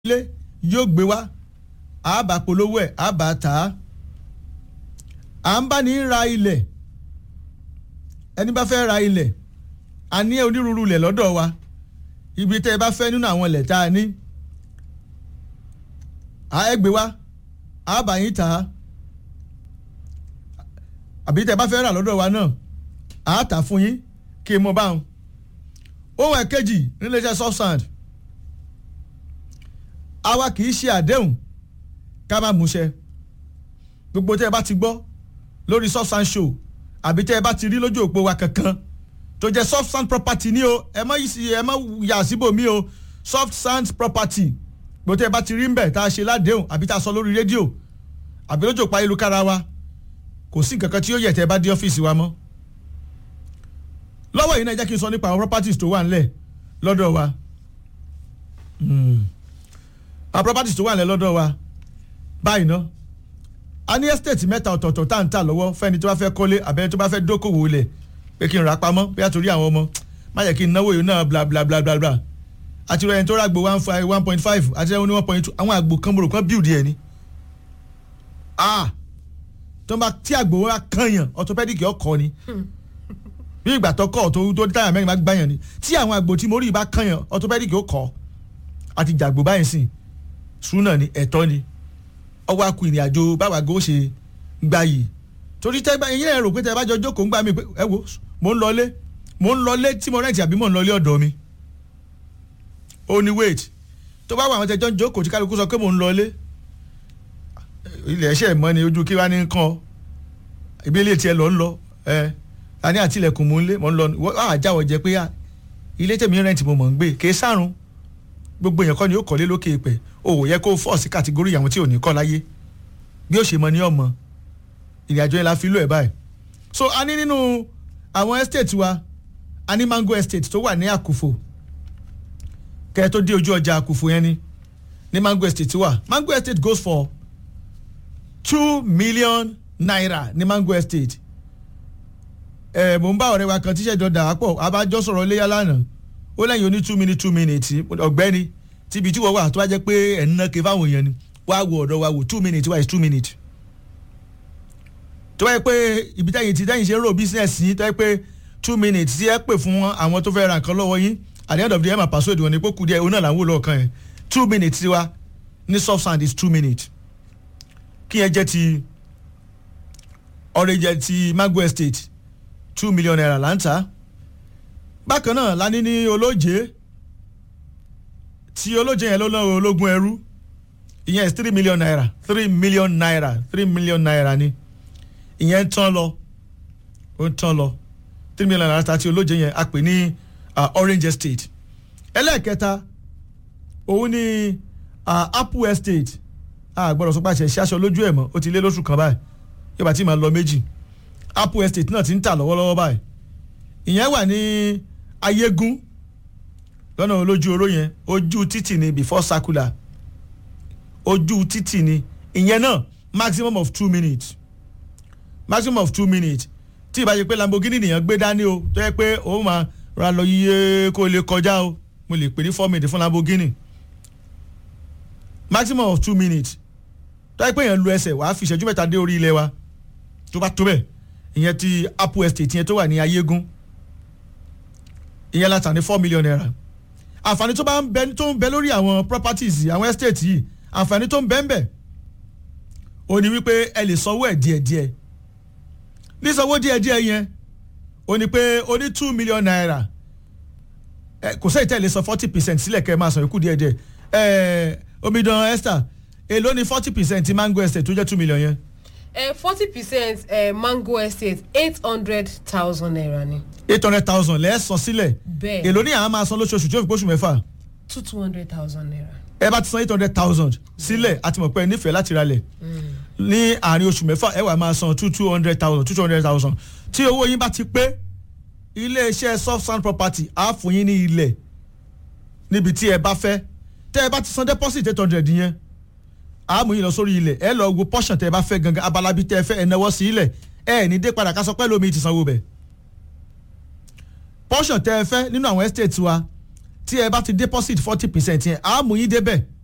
ilé yóò gbé wá àbá polówó ẹ̀ àbá tà á à ń bá ní ra ilẹ̀ ẹni bá fẹ́ ra ilẹ̀ a ní onírúurú ilẹ̀ lọ́dọ̀ wa ibi tẹ́ ẹ bá fẹ́ nínú àwọn ilẹ̀ tá a ní à ẹ gbé wá àbá yín tà á àbí tẹ́ ẹ bá fẹ́ rà lọ́dọ̀ wa náà à á tà fún yín kí n mọ báwọn ohun ẹ̀kejì níléeṣẹ́ soft sand àwa kì í ṣe àdéhùn ká má múṣẹ gbogbo tẹ́ ẹ bá ti gbọ́ lórí soft sand show àbí tẹ́ ẹ bá ti rí lójú òpó wa kankan tó jẹ́ soft sand property ní o ẹ má ẹ má yà síbò mí o soft sand property gbogbo tẹ́ ẹ bá ti rí ń bẹ̀ tá a ṣe ládéhùn àbí tá a sọ lórí rédíò àbí lójú òpó ayélujára wa kò sí nǹkan kan tí ó yẹ tẹ́ ẹ bá dé ọ́fíìsì wa mọ́ lọ́wọ́ yìí náà jẹ́ kí n sọ nípa àwọn properties tó wà ńlẹ̀ lọ́dọ̀ wa àwọn properties tó wà ńlẹ̀ lọ́dọ̀ wa báyìí ná a ní estate mẹ́ta ọ̀tọ̀ọ̀tọ̀ tá à ń tà lọ́wọ́ fẹ́ni tó bá fẹ́ kọ́lé àbẹ́ni tó bá fẹ́ dókòwò lẹ̀ pé kí n rà pamọ́ bí àtòrí àwọn ọmọ má yẹ kí n náwó yìí náà bla bla bla bla bla àti rẹ̀ ẹni tó ràgbò one five one point five àti ẹni one point two àwọn àgbò kan mọ̀rọ̀ kan build ẹ̀ ni ah tó bá tí àgbò wa kànyàn orthopedic ọkọ ni bí ìgbà tó kọ́ tó tó táyà mẹ́rin bá gbáyàn ni tí àwọn àgbò tí mo rí bá kànyàn orthopedic ó kọ́ àti jàgbó báyìí sìn súnà ni ẹ̀tọ́ ni ọwọ́ akú ìrìn àjò báwa gò ṣe gbà yìí torí tẹ́ ẹ̀yin náà rò pé tẹ́ ẹ bá jọ jókòó ń gbà mí pé ẹ wo mò ń lọlé mò ń lọlé tí mo rẹ́ǹtì àbí mò ń lọlé ọ̀dọ̀ mi ó ní wait tó bá wà àwọn tẹjọ́ ń jókòó tí kálukú sọ pé mò ń lọlé ilẹ̀ ẹ̀ṣẹ̀ mọ́ ni ojú kí wá ní kàn ibi ilé tiẹ̀ lọ ń lọ ẹ ani àtìlẹ̀kùn mò ń lé mò ń lọ wọ́n àjáwọ̀ jẹ́ pé ilé tẹ̀mí rẹ́ǹtì mo mọ̀ ń gbé kì í sárùn gbogbo èèyàn kọ́ ni ó kọ́lé lókè ìpẹ́ o ò yẹ kó fọ́ sí kàtígórì àwọn tí ò ní kọ́ láyé bí ó ṣe mọ ní ọmọ ìrìn àjò yẹn la fi lò ẹ̀ báyìí so a ní nínú àwọn estate wa a ní mango estate tó wà ní àkùfò kẹ́ ẹ tó dé ojú ọjà àkùfò yẹn ni ní mango estate wà mango estate goes for two million naira ní mango estate ẹ mò ń bá ọ̀rẹ́ wa kan tíṣẹ́ jọ dà á pọ̀ abájọ́ sọ̀rọ̀ léyà lánàá ó lẹ́yìn oní two minutes two minutes ọ̀gbẹ́ni tíbi tí wọ́n wà tó bá jẹ́ pé ẹ̀ ń ná ké fáwọn èèyàn ni wá wo ọ̀dọ̀ wa wò two minutes wá is two minutes. tó bá yẹ pé ibi tẹ́yìn tí tẹ́yìn ṣe ń rò business yín tó yẹ pé two minutes tí ẹ pè fún àwọn tó fẹ́ ra nǹkan lọ́wọ́ yín at the end of the day ẹ máa pàṣẹ ìdìwọ̀n ní pé kù díẹ̀ òun náà là ń wò lọ́ọ̀kan yẹn two minutes wa ní soft sand is two minutes kí yẹn jẹ́ ti ọ̀rẹ́ jẹ́ ti mango estate two million naira là ń tà bákan náà la ní ní olóje tí olóje yẹn ló ná ológun ẹrú ìyẹn is three million naira three million naira three million naira ni ìyẹn ń tán lọ ó ń tán lọ three million naira tàti olóje yẹn a pè ní orange estate ẹlẹ́ẹ̀kẹta òun ni uh, apple estate a gbọ́dọ̀ sọ pé àṣẹ ṣaṣọ lójú ẹ̀ mọ́ ó ti lé lóṣù kan báyìí yóò bá ti máa lọ méjì apple estate náà ti ń tà lọ́wọ́lọ́wọ́ báyìí ìyẹn wà ní ayégún lọ́nà olójú oró yẹn ojú títì ni before circular ojú títì ni ìyẹn náà maximum of two minutes maximum of two minutes tí ìbá yẹ pé lamborghini nìyẹn gbé dání o tó yẹ pé ó máa ra lọ yíyé kó lè kọjá o mo lè pè ní four minutes fún lamborghini maximum of two minutes tó yẹ pé yẹn lu ẹsẹ̀ wàá fi ìṣẹ́jú mẹ́ta dé orí ilẹ̀ wa tó bá tó bẹ́ẹ̀ ìyẹn ti apple estate yẹn tó wà ní ayégún ìyẹn la tà ní four million naira àǹfààní tó bá ń bẹ tó ń bẹ lórí àwọn properties àwọn estate yìí àǹfààní tó ń bẹ ń bẹ ó ní wípé ẹ lè sanwó ẹ̀ díẹ̀díẹ̀ ní sanwó díẹ̀díẹ̀ yẹn ó ní pé ó ní two million naira ẹ kò sẹ́yìn tẹ́ ẹ lè san forty percent sílẹ̀ kẹ́ ẹ máa san ikú díẹ̀díẹ̀ ẹ omidan esther èló ni forty percent mango estate tó jẹ́ two million yẹn forty percent mango estate eight hundred thousand naira ni. eight hundred thousand lẹ́ẹ̀sán sílẹ̀ bẹ́ẹ̀ èló ní àwọn máa san lóṣooṣù tí ó fi pósù mẹ́fà two two hundred thousand naira. ẹ bá ti san eight hundred thousand sílẹ̀ àti mọ̀ pé ẹ nífẹ̀ẹ́ láti ralẹ̀ ní àárín oṣù mẹ́fà ẹ wà máa san two two hundred thousand two two hundred thousand tí owó yín bá ti pé iléeṣẹ́ soft sand property á fún yín ní ilẹ̀ níbi tí ẹ bá fẹ́ tẹ́ ẹ bá ti san deposit eight hundred yẹn àmú yìí lọ sórí ilẹ̀ ẹ lọ wo portion tẹ ẹ bá fẹ́ gangan abalabi tẹ ẹ fẹ́ ẹ náwó sí ilẹ̀ ẹ ní dé padà ká sọ pé lómi ti sanwó bẹ̀. portion tẹ ẹ fẹ́ nínú àwọn estate wa tí ẹ bá ti deposit forty percent yẹn àmú yín débẹ̀